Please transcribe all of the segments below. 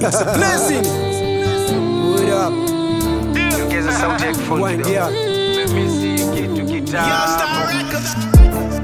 It's a blessing. What up? Ongeza sauti ya kifundi Wind kidogo. up. Mimi si kitu kitamu.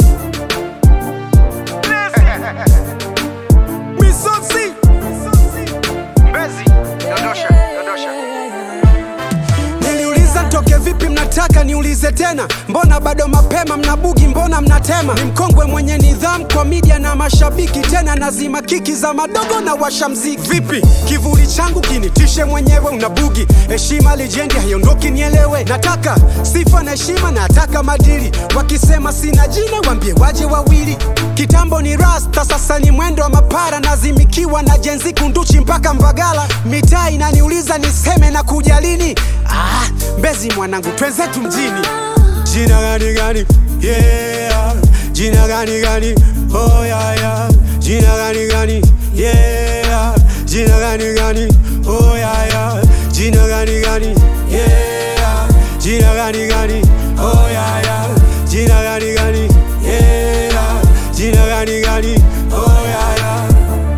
Misosi. Mbezi, dondosha, dondosha. Niliuliza toke vipi mnataka niulize tena mbona bado mapema mnabugi mbona mnatema ni mkongwe mwenye nidhamu kwa media na mashabiki tena nazima kiki za madogo na washa mziki vipi kivuli changu kinitishe mwenyewe unabugi heshima lijendi haiondoki nielewe nataka sifa na heshima nataka madili wakisema sina jina wambie waje wawili kitambo ni rasta sasa ni mwendo wa mapara nazimikiwa na jenzi kunduchi mpaka mbagala mitaa inaniuliza niseme na kuja lini ah, mbezi mwanangu twenzetu mjini jina gani gani yeah. jina gani gani oh, yeah, yeah. jina gani gani yeah. jina gani gani oh, yeah, yeah. jina gani gani yeah. jina gani gani oh, yeah, yeah. jina gani gani yeah. jina gani gani oh, yeah, yeah.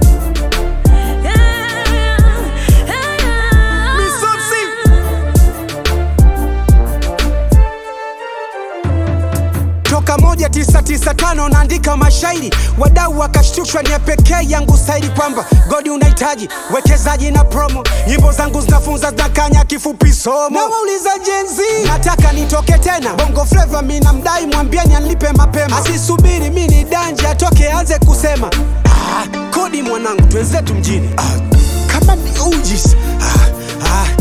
Misosi. toka moja tisa tisa tano naandika mashairi wadau wakashtushwa ni ya pekee yangu staili kwamba godi unahitaji wekezaji na promo nyimbo zangu zinafunza zinakanya kifupi somo nawauliza jenzi nataka nitoke tena bongo fleva mi namdai mwambieni anlipe mapema asisubiri mi ni danje atoke anze kusema ah, kodi mwanangu twenzetu mjini ah, kama ni ujis ah, ah,